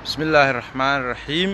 bismi illaahi raxmaani raxiim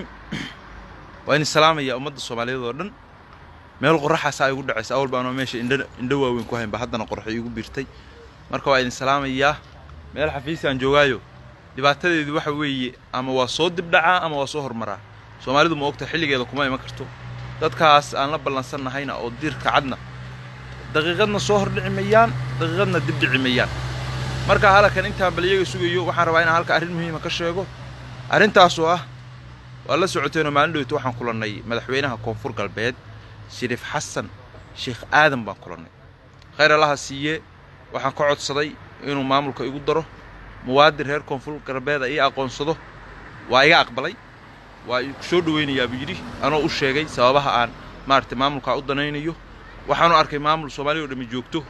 waa idin salaamaya ummadda soomaaliyeed oo dhan meel qoraxaasaa igu dhacaysa awal baanoo meesha indha indho waaweyn ku haynba haddana qoraxo iigu biirtay marka waa idin salaamayaa meel xafiisaan joogaayo dhibaatadeedu waxa weeye ama waa soo dibdhacaa ama waa soo hormaraa soomaalidu ma ogta xilligeeda kuma iman karto dadkaas aan la ballansannahayna oo diirka cadna daqiiqadna soo hordhici mayaan daqiiqadna dibdhici mayaan marka halkan intaan bal iyaga sugayo waxaan rabaa inaan halka arrin muhiima ka sheego arrintaasoo ah waa la socoteenoo maalin dhoweyta waxaan kulannay madaxweynaha koonfur galbeed shariif xasan sheekh aadan baan kulannay khayr allaha siiye waxaan ka codsaday inuu maamulka igu daro muwaadin reer koonfur galbeeda ii aqoonsado waa iga aqbalay waa soo dhowaynayaa buu yidhi anoo u sheegay sababaha aan maaragtay maamulkaa u danaynayo waxaanu arkay maamul soomaaliya oo dhammi joogto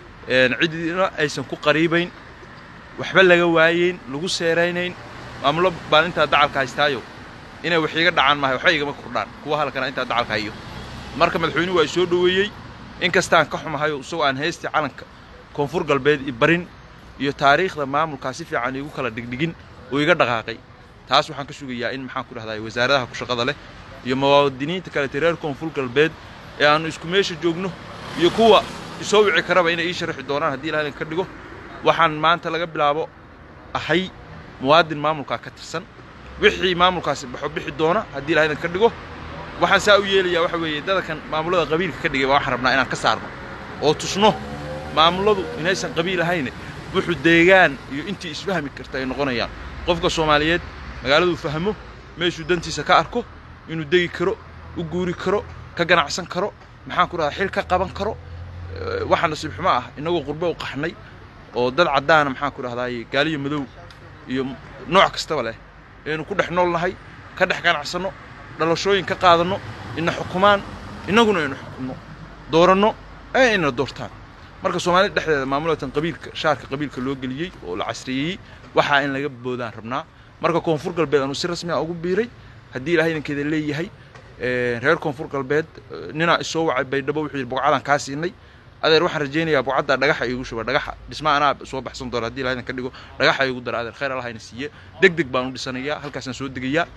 cidina aysan ku qariibayn waxba laga waayeyn lagu seeraynayn maamulo baan intaa dacalka haystaayo inay wax iiga dhacaan maahay waxba igama kordhaan kuwa halkana intaa dacalka hayo marka madaxweynuhu waa i soo dhoweeyey in kastaan ka xumahayo isagoo aan heystii calanka koonfur galbeed i barin iyo taariikhda maamulkaa si fiican iigu kala dhigdhigin oo iga dhaqaaqay taas waxaan ka sugayaa in maxaan ku dhahday wasaaradaha ku shaqada leh iyo muwaadiniinta kalete reer koonfur galbeed ee aannu isku meesha joogno iyo kuwa isoo wici karaba inay ii sharaxi doonaan haddii ilaha idinka dhigo waxaan maanta laga bilaabo ahay muwaadin maamulkaa ka tirsan wixii maamulkaasi baxo bixi doona haddii ilaha idinka dhigo waxaan saa u yeelayaa waxa weeye dadkan maamullada qabiilka ka dhigay baa waxaan rabnaa inaan ka saarno oo tusno maamulladu inaysan qabiil ahayne wuxuu deegaan iyo intii isfahmi karta ay noqonayaan qofka soomaaliyeed magaaladuu fahmo meeshuu dantiisa ka arko inuu degi karo u guuri karo ka ganacsan karo maxaan ku dhahdaa xil ka qaban karo waxaa nasiib xumo ah innagoo qurbo u qaxnay oo dad caddaana maxaan ku dhahdaay gaaliyo madow iyo nooc kastaba leh aynu ku dhex nool nahay ka dhex ganacsanno dhalashooyin ka qaadanno ina xukumaan innaguna aynu xukumno dooranno ee ayna doortaan marka soomaalida dhexdeeda maamulatan qabiilka shaarka qabiilka loo geliyey oo la casriyeeyey waxaa in laga boodaan rabnaa marka koonfur galbeed aanu si rasmi a ugu biiray haddii ilahay idinkeeda leeyahay reer koonfur galbeed ninaa isoo wacay baydhabo wuxuu yidhi bogcadaan kaa siinay adeer waxaan rajaynayaa bogcaddaa dhagaxa iigu shuba dhagaxa dhisma anaa soo baxsan doona hadii ilahay idinka dhigo dhagaxa iigu dara adeer khayr allahayna siiye deg deg baan u dhisanayaa halkaasaan soo degayaa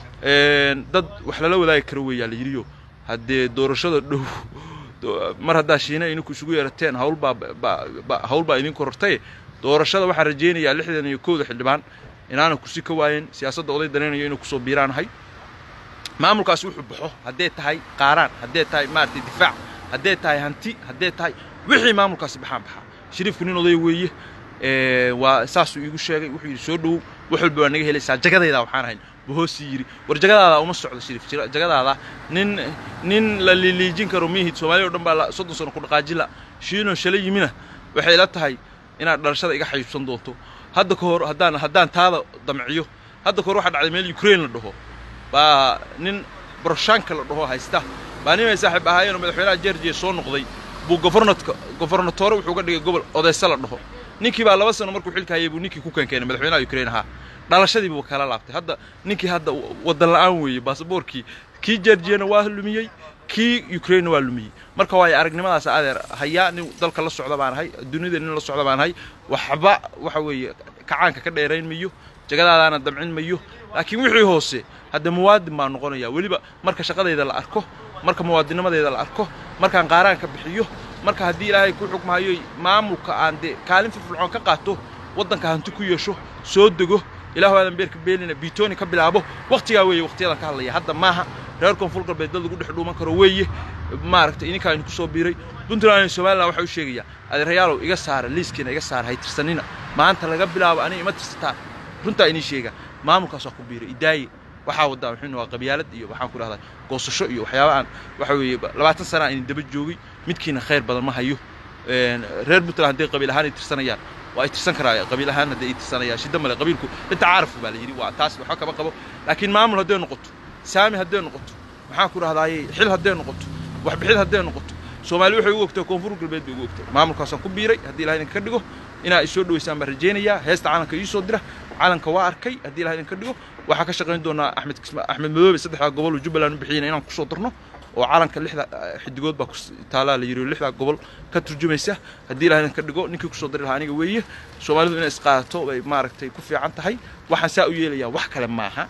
dad wax lala wadaagi karo weeyaa la yidhiyo haddee doorashada dhow mar haddaa shiina idinku isugu yeerateen hawlbaa hawl baa idin korortaye doorashada waxaan rajaynayaa lixdan iyo kowda xildhibaan inaana kursi ka waayeen siyaasadda oday danaynayo inuu kusoo biiraanahay maamulkaasi wuxuu baxo haddee tahay qaaraan haddee tahay maaragtay difaac haddee tahay hanti haddee tahay wixii maamulkaasi baxaan baxaa shariifku nin oday weeye waa saasuu iigu sheegay wuxuu yidhi soo dhowow wax walba waa naga helaysaa jagadaydaa waxaan ahayn bohoosii yidhi war jagadaada uma socdo shariif jagadaada nin nin la liiliijin karo mihid soomaaliya o dhan baa soddon sano ku dhaqaajila shiinoo shala yimina waxay ila tahay inaad dhalashada iga xayuubsan doonto hadda ka hor haddaan haddaan taada damciyo hadda ka hor waxaa dhacday meel ukraine la dhaho baa nin boroshaanka la dhaho haysta baa nimay saaxiib ahaayeenoo madaxweynaha georgiya soo noqday buu gofornatka gofornatoore wuxuu ka dhigay gobol odeyse la dhaho ninkii baa laba sano markuu xilka hayay buu ninkii ku keenkeenay madaxweynaha ukraine ahaa dhalashadii buu kala laabtay hadda ninkii hadda waddan la'aan weeye baasaboorkii kii georgiyana waa lumiyey kii ukrainena waa lumiyey marka waayo aragnimadaas adeer hayaa nin dalka la socda baan ahay dunida nin la socda baan ahay waxba waxa weeye kacaanka ka dheerayn mayo jagadaadaana damcin mayo laakiin wixii hoose hadda muwaadin baan noqonaya weliba marka shaqadayda la arko marka muwaadinimadeeda la arko markaan qaaraanka bixiyo marka haddii ilaahay ku xukmahayo maamulka aan dee kaalin firfircoon ka qaato waddanka hanti ku yeesho soo dego ilaahu aadan beerka beelina biitooni ka bilaabo wakhtigaa weeye wakhtiyadan ka hadlaya hadda maaha reer koonfur galbeed dad lagu dhex dhuuman karo weeye maaragtay idinkaa idinku soo biiray puntland iyo somalilan waxaa u sheegayaa adeerayaalow iga saara liiskiina iga saara hay tirsanina maanta laga bilaabo aniga ima tirsataan runtaa inii sheega maamulkaas waa ku biiray idaaye waxaa waddaa wuxuuna waa qabyaalad iyo waxaan ku dhahdaa goosasho iyo waxyaaba aan waxa weeye labaatan sana aan idin daba joogay midkiina khayr badan ma hayo reer puntland hadday qabiil ahaan ay tirsanayaan waa ay tirsan karaa qabiil ahaan hadday ay tirsanayaan shidda male qabiilku inta caarafku baa la yidhi waa taas waxba kama qabo laakiin maamul hadday noqoto saami hadday noqoto maxaan ku dhahdaayey xil hadday noqoto waxbixid hadday noqoto soomaali waxay ugu ogtay koonfur galbeed bay ugu ogtay maamulkaasaan ku biiray haddii ilaha idinka dhigo inaa isoo dhoweysaan baan rajaynayaa heesta calanka ii soo dira calanka waa arkay haddii ilaha idinka dhigo waxaa ka shaqayn doonaa axmed axmed madoobe saddexdaa gobol oo jubbaland u bixiyana inaan kusoo darno oo calanka lixda xidigood baa taalaa la yidhi lixdaa gobol ka turjumaysa haddii ilaha idinka dhigo ninkii kusoo dari lahaa aniga weeye soomaalidu inay isqaadato bay maaragtay ku fiican tahay waxaan saa u yeelayaa wax kale maaha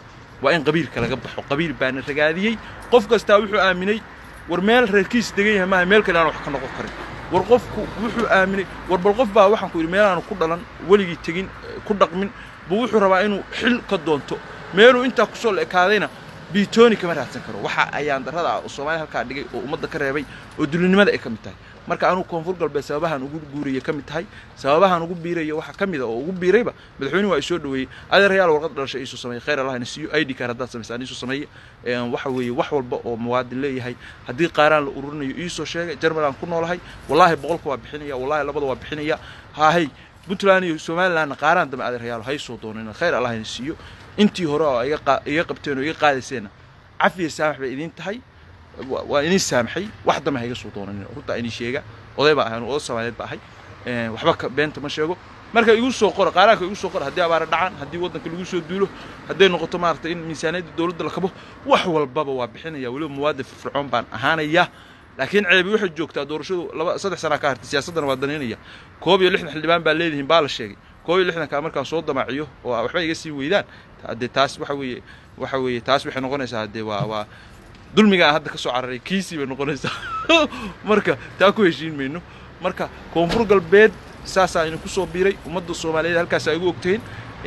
waa in qabiilka laga baxo qabiil baana ragaadiyey qof kastaa wuxuu aaminay war meel reerkiis degan yahay maaha meel kale aan wax ka noqon karin war qofku wuxuu aaminay war bal qof baa waxaan ku yidhi meelaanu ku dhalan weligii tegin ku dhaqmin buu wuxuu rabaa inuu xil ka doonto meeluu intaa kusoo la ekaadayna biitooni kama raadsan karo waxa ayaan darrada ah oo soomaaliya halkaa dhigay oo ummadda ka reebay oo dulinimada ay ka mid tahay marka anugu koonfur galbeed sababahaan ugu guuraya ka mid tahay sababahaan ugu biiraya waxaa ka mid a oo ugu biirayba madaxweynuhu waa isoo dhaweeyey adeerayaal warqad dhalashay iisoo sameeyey khayr allah ina siiyo id card haddaad samaysaan iisoo sameeye waxa weeye wax walba oo muwaadin leeyahay haddii qaaraan la ururinayo iisoo sheegay jarmal aan ku noolahay wallaahi boqolka waa bixinaya wallaahi labada waa bixinaya haahey puntland iyo somalilandna qaaraan dambe adeerayaal hay soo doonayna khayr allah ina siiyo intii hore oo iga qabteen oo iga qaadayseenna cafiya saamax bay idiin tahay waa idin saamaxay wax dambe ha iga soo doonanin runtaa idin sheega oday baa ahay oday soomaaliyeed ba ahay waxba ka beenta ma sheego marka igu soo qora qaaraanka igu soo qora haddii abaara dhacaan haddii waddanka lagu soo duulo hadday noqoto maaragtay in miisaaniyadda dowladda la kabo wax walbaba waa bixinaya weliba muwaadin firfircoon baan ahaanaya laakiin ceebi waxay joogtaa doorashadu laba saddex sanaa ka hartay siyaasaddana waa danaynaya koob iyo lixdan xildhibaan baa leedihiin baa la sheegay koob iyo lixdankaa markaan soo damaaciyo oo waxba iga sii weydaan haddee taas waxa weeye waxa weeye taas waxay noqonaysaa haddee waa waa dulmiga aan hadda ka soo cararay kiisii bay noqonaysaa marka taa ku heshiin mayno marka koonfur galbeed saasaa idinku soo biiray ummadda soomaaliyeed halkaasaa igu ogtahin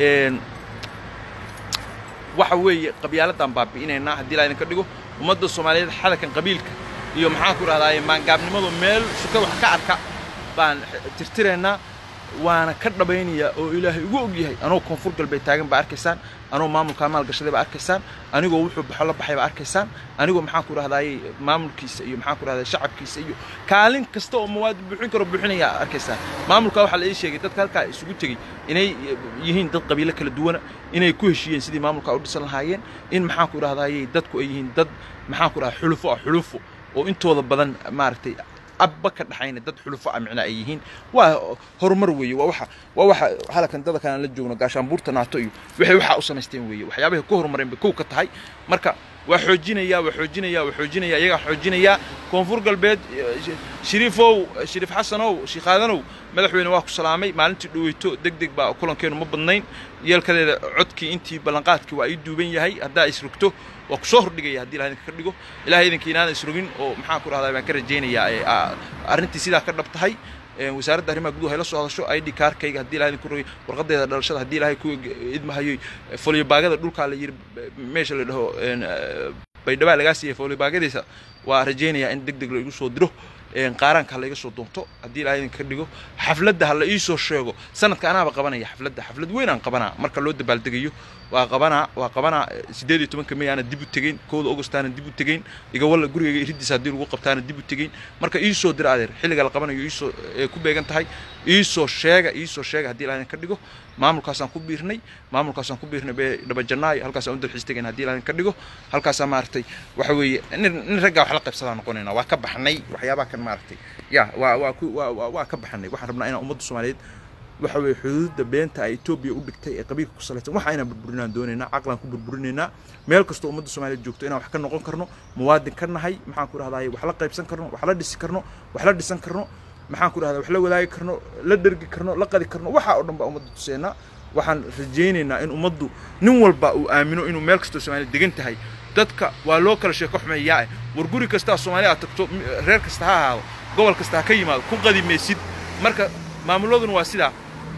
waxa weeye qabyaaladaan baabi'inaynaa haddii laa idinka dhigo ummadda soomaaliyeed xalakan qabiilka iyo maxaan ku idhahdaaye maangaabnimadu meel suka wax ka arka baan tirtiraynaa waana ka dhabaynayaa oo ilaahay ugu og yahay anoo koonfur galbeed taagan baa arkaysaan anoo maamulkaa maalgashaday baa arkaysaan anigoo wuxuu baxo la baxay baa arkaysaan anigoo maxaan ku idhahdaaye maamulkiisa iyo maxaan ku idhahdaa shacabkiisa iyo kaalin kasta oo mawaadi buuxin karo buuxinaya arkaysaan maamulkaa waxaa la ii sheegay dadka halkaa isugu tegey inay yihiin dad qabiilo kala duwana inay ku heshiiyeen sidii maamulkaa u dhisan lahaayeen in maxaan ku idhahdaaye dadku ay yihiin dad maxaan ku idhahdaa xulufo ah xulufo oo intooda badan maaragtay abba ka dhaxayna dad xulufo ah micnaa ay yihiin waa horumar weeye waa waxa waa waxa halkan dada kanaan la joogno gaashaanbuurta naato iyo waxay waxaa u samaysteen weeye waxyaabahay ku horumareen bay kow ka tahay marka waa xoojinaya waa xoojinaya waa xoojinaya iyagaa xoojinaya koonfur galbeed shariifow shariif xasanow shiikhaadanow madaxweyne waa ku salaamay maalintii dhaweyto deg deg baa kulankeenu ma badnayn yeelkadeeda codkii intii ballanqaadkii waa ii duuban yahay haddaa isrogto waa ku soo hordhigaya haddii ilaha idinka ka dhigo ilahay idinka inaana isrogin oo maxaan ku dhahdaa baan ka rajaynayaa arrintii sidaa ka dhab tahay wasaaradda arrimaha guduhu hay la soo hadasho id kaarkayga haddii ilahay idinku rogay warqadeeda dhalashada haddii ilahay ku idmahayoy folyobaagada dhulkaa la yiri meesha la dhaho baydhabaa lagaa siiyay folyobaagadiisa waa rajaynayaa in deg deg la igu soo diro qaaraanka ha la iga soo doonto haddii ilahay idinka ka dhigo xafladda ha la ii soo sheego sanadka anaaba qabanaya xafladda xaflad weyn aan qabanaa marka loo dabaaldegayo waa qabanaa waa qabanaa siddeed iyo tobanka may aana dib u tegeyn kowda augustaana dib u tegeyn igawalla gurigayga iriddiisa haddii lagu qabtaana dib u tegeyn marka ii soo dira adeer xilliga la qabanayo iisoo ku beegan tahay iisoo sheega iisoo sheega haddii ilahay idinka dhigo maamulkaasaan ku biirnay maamulkaasaan ku biirnay dhabajanaayo halkaasaan u dalxiis tegayn haddii ilahay idinka dhigo halkaasaa maaragtay waxa weeye nin raggaa wax la qaybsadaa noqonayna waa ka baxnay waxyaabaha kan maaragtay ya waa waa ku waa waa ka baxnay waxaan rabnaa inaan ummadda soomaaliyeed waxa weeye xuduudda beenta ay etoobiya u dhigtay ee qabiilka ku salaysan waxa inaan burburinaan doonaynaa caqlaan ku burburinaynaa meel kastoo ummadda soomaaliyeed joogto inaan wax ka noqon karno muwaadin ka nahay maxaan ku dhahdaay wax la qaybsan karno wax la dhisi karno wax la dhisan karno maxaan ku dhahdaa wax la wadaagi karno la dhergi karno la qadi karno waxa oo dhan baa ummadda tuseenaa waxaan rajaynaynaa in ummaddu nin walba uu aamino inuu meel kastoo soomaaliya degan tahay dadka waa loo kala sheeko xumeeyaa eh war guri kastaa soomaaliya aad tagto reer kasta ha ahaado gobol kasta ha ka yimaado ku qadi maysid marka maamuladuna waa sidaa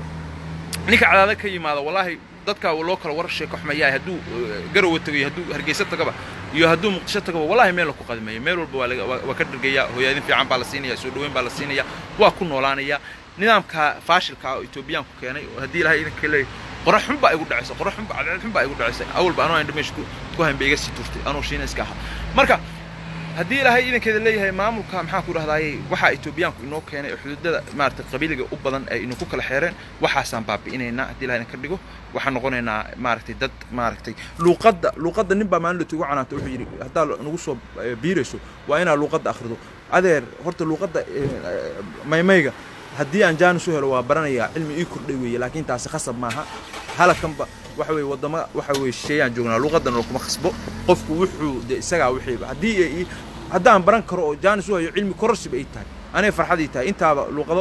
ninka cadaada ka yimaada wallaahi dadka loo kala war sheeko xumeeyaa hadduu garowa tagayo hadduu hargeysa tagaba iyo hadduu muqdisho tagaba wallahi meel la ku qadimeeyo meel walba waa laga waa ka dhargaya hooyaadin fiican baa la siinaya soo dhaweyn baa la siinaya waa ku noolaanaya nidaamka faashilka oo etoobiyaanku keenay haddii ilahay idinka leeyahay qorax xun baa igu dhacaysa qorax xun baa cadceed xun baa igu dhacaysa awalba anoo indha meesha ku hayn bay iga sii turtay anoo shiina iska ahaa marka haddii ilaahay idankeeda leeyahay maamulka maxaan ku dhahdaayey waxaa etoobiyaanku inoo keenay oo xuduudada maaragtay qabiiliga u badan ay idinku kala xeereen waxaasaan baabi'inaynaa haddii ilahay idinka dhigo waxaan noqonaynaa maaragtay dad maaragtay luuqadda luuqadda nin baa maalin latugu canaanta wuxuu yidhi haddaa nagu soo biirayso waa inaad luuqadda akhrido adeer horta luuqadda maymayga haddii aan jaanis u helo waa baranayaa cilmi ii kordhay weeye laakiin taasi khasab maaha halakanba waxa weeye waddamo waxa weeye shisheeyaan joognaa luuqaddana kuma khasbo qofku wuxuu de isagaa wixiiba haddii haddaan baran karo oo jaanis u hayo cilmi kororsiba ay tahay anay farxadii tahay intaaba luuqado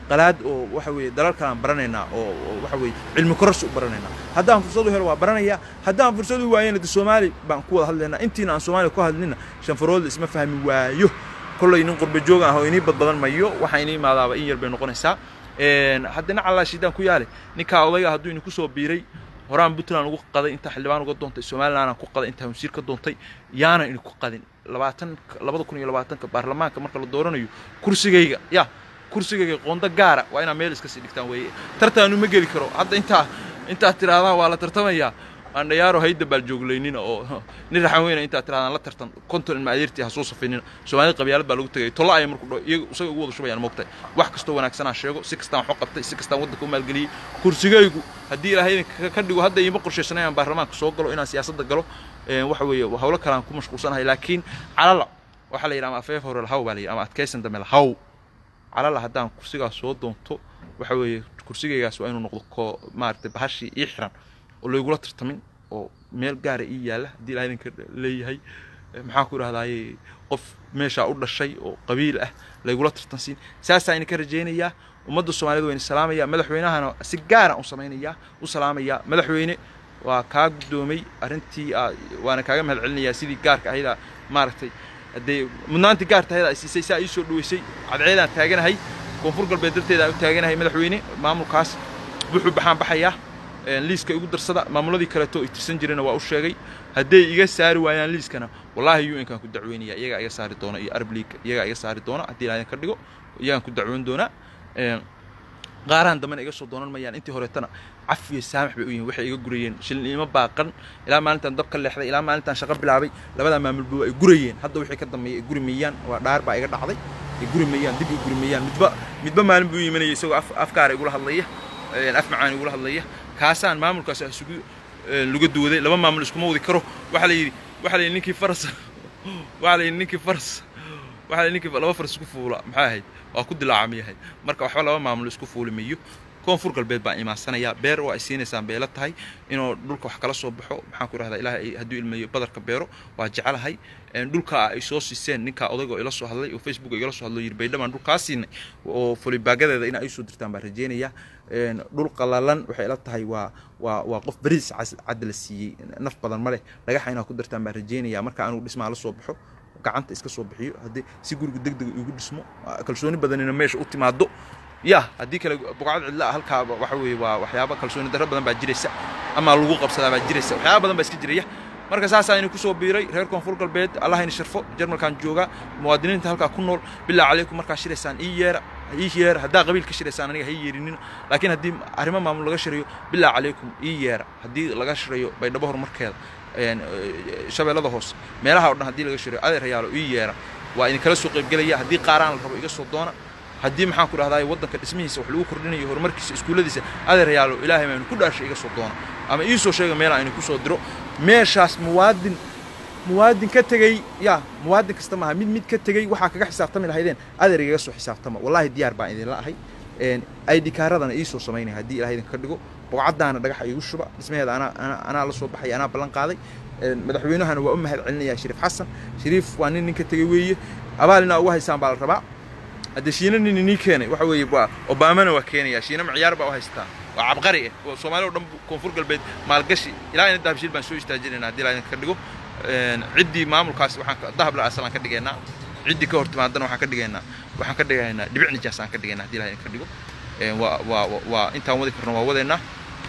qalaad oo waxa weeye dalal kalaan baranaynaa oo oo waxa weeye cilmi kororsi u baranaynaa haddaan fursad u helo waa baranayaa haddaan fursad u waayana de soomaali baan ku wada hadlaynaa intiina aan soomaaliya ku hadlina shanfaroodla isma fahmi waayo kollay nin qurba joog ah oo inii badbadan mayo waxaa inii imaadaaba in yar bay noqonaysaa haddana calaa shidaan ku yaale ninkaa odayga hadduu ini kusoo biiray horaan puntland ugu qaday intaa xildhibaan uga doontay somalilandaan ku qaday intaa wasiir ka doontay yaana ini ku qadin labaatan labada kun iyo labaatanka baarlamaanka marka la dooranayo kursigayga ya kursigayga qondo gaara waa inaa meel iska sii dhigtaan weeye tartaanu ma geli karo hadda intaa intaad tiraahdaa waa la tartamayaa andhayaaro hayda baal jooglaynina oo nin raxan weyna intaad tirahdaan la tartan konton ilma adeertii ha soo safaynina soomaalida qabyaalad baa lagu tegay tolla aya markuu dho iyaga isaga ugu wada shubayaan moogtahay wax kastoo wanaagsanaa sheego si kastaan wax u qabtay si kastaan waddanka u maalgeliyey kursigaygu haddii ilaahay idinka ka dhigo hadda iima qorshaysanayaan baarlamaanka soo galo inaan siyaasadda galo waxa weeye hawlo kalaan ku mashquulsanahay laakiin calala waxaa la yidhi ama afeef hore lahaw baa la yidhi ama adkaysan dambe lahaw calala haddaan kursigaas soo doonto waxa weeye kursigaygaas waa inuu noqdo ko maaragtay bahashii ii xiran oo laygula tartamin oo meel gaara ii yaalla haddii ilahay idinka leeyahay maxaan ku idhahdaaye qof meeshaa u dhashay oo qabiil ah laygula tartansiin saasaa idinka rajaynayaa ummadda soomaaliyed waa idin salaamaya madaxweynahana si gaara u samaynayaa u salaamayaa madaxweyne waa kaa guddoomay arrintii waana kaaga mahad celinayaa sidii gaarka ahaydaa maaragtay haddee mudnaantii gaarta ahaydaa siisay saa ii soo dhaweysay cadceedaan taaganahay koonfur galbeed darteeda aan u taaganahay madaxweyne maamulkaas wuxuu baxaan baxayaa liiska igu darsada maamuladii kaleeto ay tirsan jirena waa u sheegay hadday iga saari waayaan liiskana wallaahi u nkaan ku dacweynaya iyagaa iga saari doona iyo arab league iyagaa iga saari doona haddii ilaahin ka dhigo iyagaan ku dacweyn doonaa qaarahan dambena iga soo doonan mayaan intii horeetana caf iyo saamax bay u yihin waxay iga gurayeen shilniimo baaqan ilaa maalintaan dab ka leexday ilaa maalintaan shaqo bilaabay labadaa maamulba ay gurayeen hadda wixii ka dambeeyay ay guri mayaan waa dhaar baa iga dhacday ay guri mayaan dib ay guri mayaan midba midba maalin buu imanaya isagoo af afkaara igula hadlaya af macaan igula hadlaya kaasaan maamulkaas isugu laga duwaday laba maamul iskuma wadi karo waxaa la yidhi waxaa la yidhi ninkii faras waxaa la yidhi ninkii faras waxaa la yidhi ninkii laba faras isku fuula maxay ahayd waa ku dilaacamiyahay marka waxba laba maamul isku fuuli mayo koonfur galbeed baan imaansanaya beer waa ay siinaysaan bay la tahay inuu dhulka wax kala soo baxo maxaan ku idhahdaa ilaahay hadduu ilmeeyo badarka beero waa jecelahay dhulka ay soo siiseen ninkaa odayga oo ila soo hadlay oo facebook igala soo hadlo yiri baydhamaan dhulkaa siinay oo fulibaagadeeda in ay soo dirtaan baan rajeynaya dhul qalalan waxay ila tahay waa waa waa qof beriis cad la siiyey naf badan ma leh dhagaxa inaa ku dartaan baan rajeynaya marka anugu dhismaa la soo baxo gacanta iska soo bixiyo haddii si guriga deg dega igu dhismo kalsooni badanina meesha u timaado ya haddii kale buqcad cidla halkaa waxa weeye waa waxyaaba kalsooni darro badan baa jiraysa ama lagu qabsadaa baa jiraysa waxyaaba badan baa iska jiraya marka saasaa ini kusoo biiray reer koonfur galbeed allah ini sharfo jarmalkan joogaa muwaadiniinta halkaa ku nool bilaa calaykum markaa shiraysaan ii yeera ii yeera haddaa qabiil ka shiraysaan aniga ha ii yeerinina laakiin haddii arrimo maamul laga shirayo bilaa calaykum ii yeera haddii laga shirayo baydhabo horumarkeeda shabeellada hoose meelaha o dhan haddii laga shirayo adeer hayaalo ii yeera waa idinkala soo qaybgelaya haddii qaaraan la rabo iga soo doona haddii maxaan ku dhahdaa waddanka dhismihiisa wax lagu kordhinayo horumarkiisa iskuulladiisa adeer yaalo ilaahay maynu ku dhaashay iga soo doona ama ii soo sheega meel aynu ku soo diro meeshaas muwaadin muwaadin ka tegey ya muwaadin kasta maaha mid mid ka tegey waxaa kaga xisaabtami lahaydeen adeer igaga soo xisaabtama wallaahi diyaar baan idinla ahay id kaaradana ii soo samaynaya haddii ilahay idinka dhigo boqcaddaana dhagaxa iigu shuba dhismaheeda anaa anaa anaa la soo baxaya anaa ballan qaaday madaxweynahana waa u mahad celinaya shariif xasan shariif waa nin ninka tegey weeye abaalina ugu haysaan baa la rabaa haddee shiina nin inii keenay waxa weeye waa obamana waa keenaya shiina macyaar baa u haystaa waa cabqari ah oo soomaali o dhan koonfur galbeed maalgashi ilaa ina dahabshiil baan soo istaajinayna haddii ilaa idinka dhigo ciddii maamulkaas waxaan dahab la asalaan ka dhigaynaa ciddii ka hor timaadana waxaan ka dhigaynaa waxaan ka dhigaynaa dhibic nijaas aan ka dhigaynaa haddii ilaa idinka dhigo waa waa waa intaan wadi karno waa wadaynaa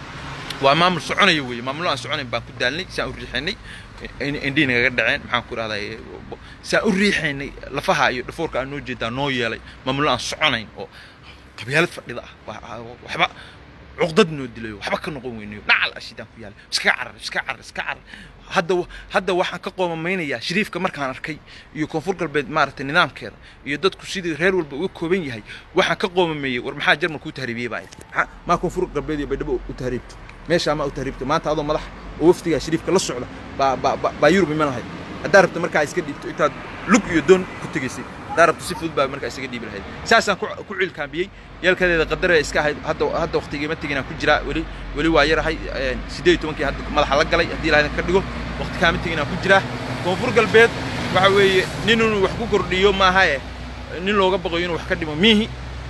waa maamul soconaya weeye maamulo aan soconayn baan ku daalnay saan u riixaynay indhihi nagaga dhaceen maxaan ku idhahdaa saan u riixaynay lafaha iyo dhafoorka aan noo jeedaa noo yeelay maamulo aan soconayn oo qabyaalad fadhida ah waxba cuqdad noo dilayo waxba ka noqon weynayo nacal ashidaan ku yaala iskaga carar iskaga carar iska carar hadda hadda waxaan ka qoomamaynayaa shariifka markaan arkay iyo koonfur galbeed maaragtay nidaamkeeda iyo dadku sidii reer walba uga kooban yahay waxaan ka qoomameeyey war maxaa jarmalku u tahriibiyey baa maxaa maa koonfur galbeed iyo baydhabo u tahriibto meeshaa maa u tahriibto maanta adoo madax oo wafdigaa shariifka la socda baa baa baa yurub iman lahayd haddaa rabto markaa iska dhiibto intaad lug iyo doon ku tegaysay haddaa rabto si fudud baa markaa isaga dhiibi lahayd saasaan ku ciilkaambiyey yeelkadeeda qadare iska ahayd hadda hadda waqtigiima teginaan ku jiraa weli weli waa yarahay siddeed iyo tobankii hadda madaxa la galay haddii ilahay ka dhigo waqti kaama teginaan ku jiraa koonfur galbeed waxa weeye nin inuu wax ku kordhiyo maaha eh nin looga baqayo inuu wax ka dhimo miihi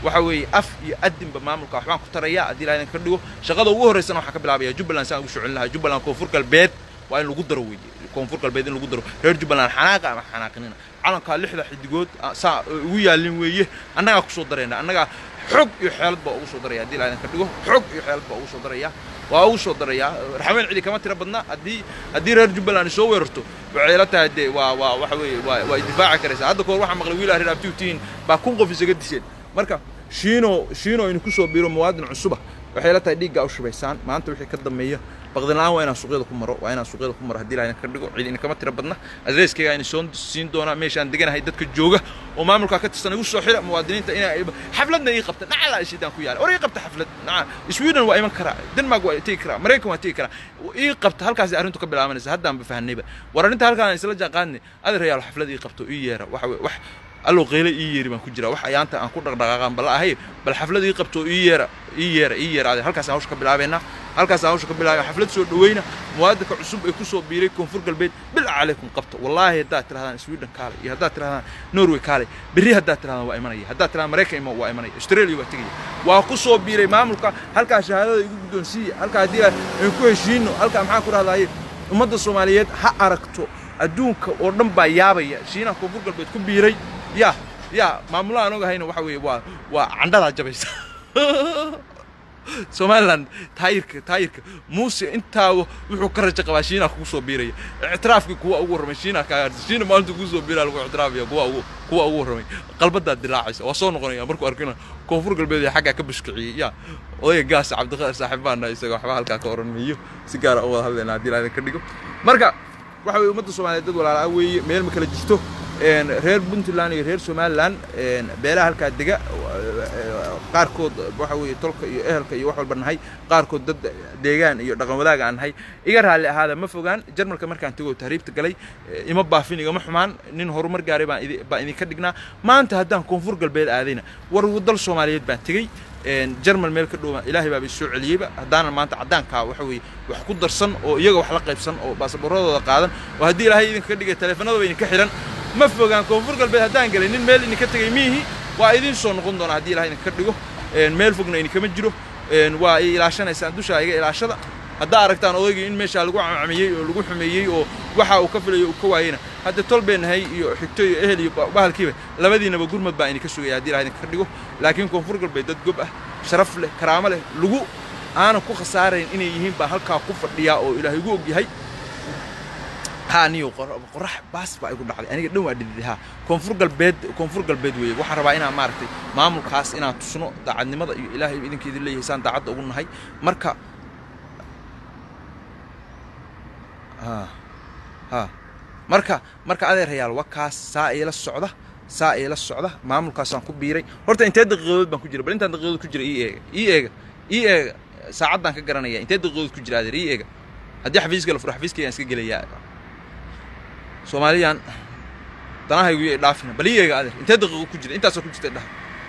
waxa weeye af iyo adinba maamulka waxbaan ku taraya haddii ilahay idinka dhigo shaqada ugu horraysana waxaan ka bilaabaya jubbaland saan ugu soo celin lahaa jubbaland koonfur galbeed waa in lagu daro weeye koonfur galbeed in lagu daro reer jubbaland xanaaqa ama xanaaqinina calankaa lixda xidigood saa ugu yaalin weeye annagaa kusoo darayna annagaa xog iyo xeelad baa ugu soo daraya haddii ilahay idinka dhigo xog iyo xeelad baa ugu soo daraya waa ugu soo darayaa raxmeen cidi kama tira badna haddii haddii reer jubbaland soo weerarto waxay ila tahay dee waa waa waxa weeye waa waa idifaaci karaysaa hadda kahor waxaa maqlay wiil reer abtiutiin baa kun qof isaga disheen marka shiino shiino inu kusoo biiro muwaadin cusuba waxay ila tahay dhiiggaa u shubaysaan maanta wixii ka dambeeya baqdinlaan waa inaan suuqyada ku maro waa inaan suuqyada ku maro haddii ilahay ka dhigo cid inkama tira badna adreskayga ayna soo siin doonaa meeshaan deganahay dadka jooga oo maamulkaa ka tirsan igu soo xira muwaadiniinta inay xafladna ii qabta nacala ishidaan ku yaala war ii qabta xaflad naca sweden waa iman karaa denmark waa tegi karaa maraykan waa tegi karaa ii qabta halkaasi arrintu ka bilaabanaysa haddaan ba fahanayba war arrinta halkaan isla jaanqaadni adeerayaal xaflad ii qabto ii yeera waxa wax allow qeyle ii yeeri baan ku jiraa wax ayaanta aan ku dhaqdhaqaaqaan bala ahay bal xaflad ii qabto ii yeera ii yeera ii yeera adeer halkaasaan hawsha ka bilaabeynaa halkaasaan hawsha ka bilaabay xaflad soo dhaweyna muwaadinka cusub ee kusoo biiray koonfur galbeed bilaa calaykum qabta wallaahi haddaad tirahdaan sweden kaale iyo haddaad tirahdaan norway kaale berri haddaad tirahdaan waa imanaya haddaad tirahdaan maraykan ima waa imanaya australia waa tegaya waa ku soo biiray maamulka halkaa shahaadada igu guddoonsiiya halkaa haddii aan ku heshiino halkaa maxaan ku rahdaye ummadda soomaaliyeed ha aragto adduunka oo dhan baa yaabaya shiinaha koonfur galbeed ku biiray ya ya maamulaha aan ogahayna waxa weeye waa waa candhadaa jabaysa somaliland taayirka taayirka muuse intaa wuxuu ka rajo qabaa shiinaha kugu soo biiraya ictiraafkii kuwa ugu warramay shiinaha kaa gaartay shiina maalinta kugu soo biiraya lagu ictiraafaya kuwa ugu kuwa ugu warramay qalbadaa dilaacaysa waa soo noqonaya markuu arkina koonfur galbeed ee xaggaa ka bushkiciyey ya odayga gaasa cabdiqaadir saaxiib baana isaga waxba halkaa ka oran miyo si gaara u wada hadlayna haddii ilaahay ka dhigo marka waxa weeye ummadda soomaaliyeed dad walaala weeye meel ma kala jirto reer puntland iyo reer somalilan beelaha halkaa dega qaarkood waxa weeye tolka iyo ehelka iyo wax walba nahay qaarkood dad deegaan iyo dhaqan wadaaga aan nahay iga raalli ahaada ma fogaan jarmalka markaan tegoo tahriibta galay ima baafin igama xumaan nin horumar gaaray baan baan idinka dhignaa maanta haddaan koonfur galbeed aadayna war dal soomaaliyeed baan tegey jarmal meel ka dhowma ilaahay baaba soo celiyeyba haddaanan maanta caddaankaa waxa weeye wax ku darsan oo iyaga wax la qaybsan oo baasaboorradooda qaadan oo haddii ilaahay idinka dhigay taleefanadaba idinka xidhan ma fogaan koonfur galbeed haddaan galay nin meel idinka tegay miihi waa idin soo noqon doonaa haddii ilahay idinka dhigo meel fogna idinkama jiro waa i ilaashanaysaan dushaa iga ilaashada haddaa aragtaan odaygii in meeshaa lagu camcamiyey oo lagu xumeeyey oo waxa uu ka filayo uu ka waayeyna hadda tol been nahay iyo xigto iyo ehel iyo bahalkiiba labadiinaba gurmad baa idinka sugaya haddii ilahay idinka dhigo laakiin koonfur galbeed dad gob ah sharaf leh karaamo leh lagu aanan ku khasaarayn inay yihiin baa halkaa ku fadhiyaa oo ilaahay ugu ogyahay haa niyo qorax baas baa igu dhacday aniga dhan waa dhididi haa koonfur galbeed koonfur galbeed weeye waxaan rabaa inaan maaragtay maamulkaas inaan tusno daacadnimada iyo ilaahay idinkeedin leeyahay saan daacadda ugu nahay marka ha ha marka marka adeerayaal waa kaas saa iila socda saa iila socda maamulkaasaan ku biiray horta intee daqiiqadood baan ku jira bal intaan daqiiqadood ku jira ii eega ii eega ii eega saacaddaan ka garanaya intee daqiiqadood ku jira adeer ii eega haddii xafiiska la furo xafiiskaygaan iska gelayaa soomaaliyan danahaygu iyo dhaafina bal ii eega adeer intee daqiiqo ku jira intaasoo ku jirta dhaha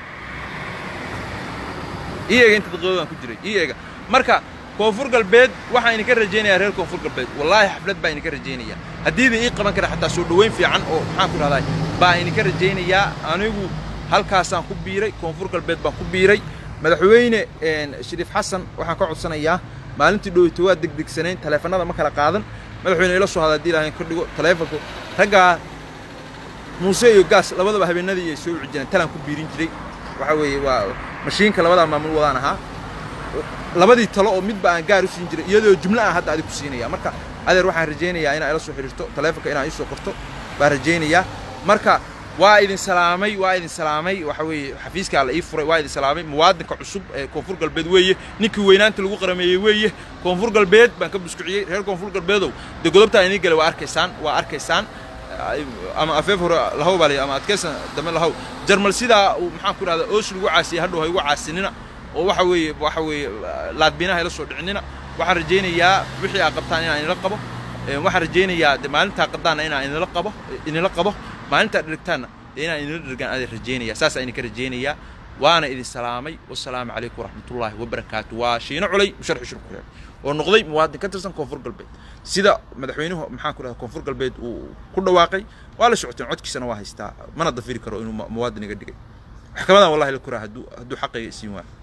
ii eega inta daqiiqadaan ku jiray ii eega marka koonfur galbeed waxaan idinka rajaynayaa reer koonfur galbeed wallaahi xaflad baa idinka rajaynaya haddiida ii qaban kara xataa soo dhoweyn fiican oo maxaan ku dhahdaa baa idinka rajaynayaa anigu halkaasaan ku biiray koonfur galbeed baan ku biiray madaxweyne shariif xasan waxaan ka codsanayaa maalintii dhoweyto waa degdegsanayn taleefanada ma kala qaadan madaxweyne ila soo hada haddii ilaahay ka dhigo taleefonku raggaa muuse iyo gaas labadaba habeenadii ay soo wici jireen talaan ku biirin jiray waxa weeye waa mashiinka labadaa maamul wadaan ahaa labadii talo oo midba aan gaar u siin jiray iyadoo jumlo aan hadda adig ku siinaya marka adeer waxaan rajaynayaa inaa ila soo xidhiirto taleefonka inaa ii soo qorto baan rajaynayaa marka waa idin salaamay waa idin salaamay waxa weeye xafiiskaa la ii furay waa idin salaamay muwaadinka cusub ee koonfur galbeed weeye ninkii weynaanta lagu qarameeyey weeye koonfur galbeed baan ka buskuciyey reer koonfur galbeedow dee godobtaa inii galay waa arkaysaan waa arkaysaan ama afeef hore lahow baa la ama adkaysan dambe lahow jarmal sidaa uu maxaan ku dhahdaa oos lagu caasiyey hadhow ha igu caasinina oo waxa weeye waxa weeye laadbiinaha ila soo dhicinina waxaan rajaynayaa wixii aa qabtaan inaan inila qabo waxaan rajaynayaa de maalintaa qadaana inaan inila qabo inila qabo maalintaa dhirigtaanna dee inaan inila dhirgaan aadin rajaynaya saasaan idinka rajaynayaa waana idin salaamay wasalaamu calaykum waraxmatullaahi wabarakaatu waa shiino culay musharxi shirku reeb oo noqday muwaadin ka tirsan koonfur galbeed sida madaxweynuhu maxaan ku dhahay koonfur galbeed uu ku dhawaaqay waa la socoteen codkiisana waa haystaa mana dafiri karo inuu muwaadin iga dhigay maxkamadan wallahi la koraa hadduu hadduu xaqayga isiin waayo